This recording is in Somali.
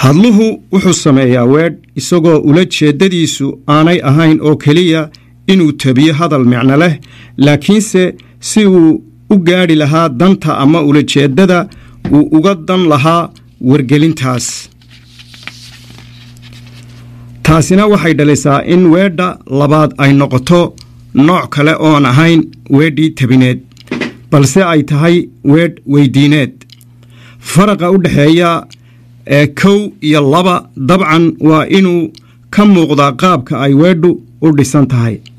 hadluhu wuxuu sameeyaa weedh isagoo ula jeeddadiisu aanay ahayn oo keliya inuu tabiyo hadal micno leh laakiinse si uu u gaadhi lahaa danta ama ulajeeddada uu uga dan lahaa wargelintaas taasina waxay dhalisaa in weedha labaad ay noqoto nooc kale oon ahayn weedhii tabineed balse ay tahay weedh weydiineed faraqa u dhexeeya ee kow iyo laba dabcan waa inuu ka muuqdaa qaabka ay weedhu u dhisan tahay